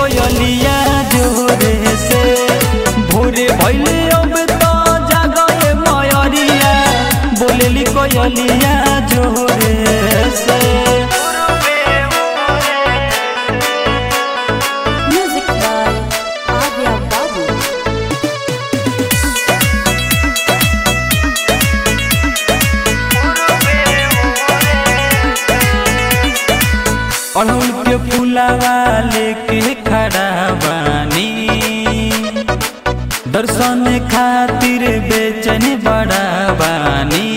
कोयलिया जोरे से भोरे भैले अब तो जागए मयरिया बोलेली कोयलिया जोरे से Music by Arya Babu. अड़हुल के फूलावा लेके खड़ा बानी दर्शन खातिर बेचैन बड़ा बानी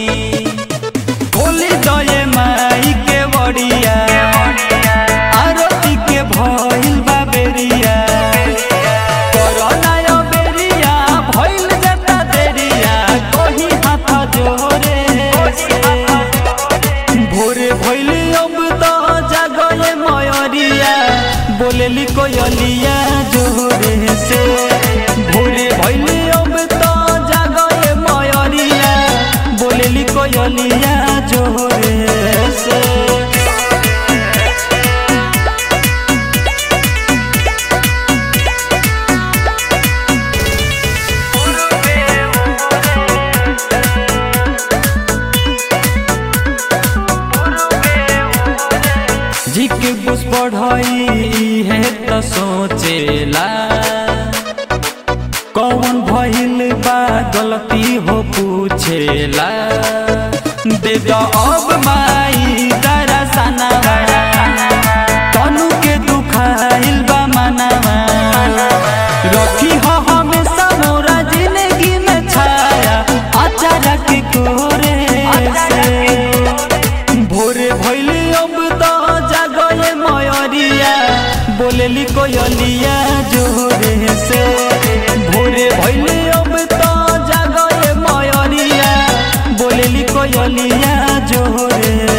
बोली दये माई के बड़िया आरती के भइल बा बेरिया कोरोना यो बेरिया भइल जाता देरिया कोही हाथ जोरे से भोरे भइले अब तो जागए मयरिया बोलेली कोयलिया जोरे से भोरे भइले अब तो जागए मयरिया बोलेली कोयलिया जोरे से जी के कुछ पढ़ाई है तो सोचेला कौन भइल बा गलती हो पूछेला दे दो अब माई दरसनवा तनु के दुखाइल बा मनवा रखी हो हमेशा मोरा जिंदगी में छाया अचानक कोरे से भोरे भइले अब तो जागए मयरिया बोलेली कोयलिया जोरे से भोरे भइले अब तो जागए मयरिया बोलेली कोयलिया जोरे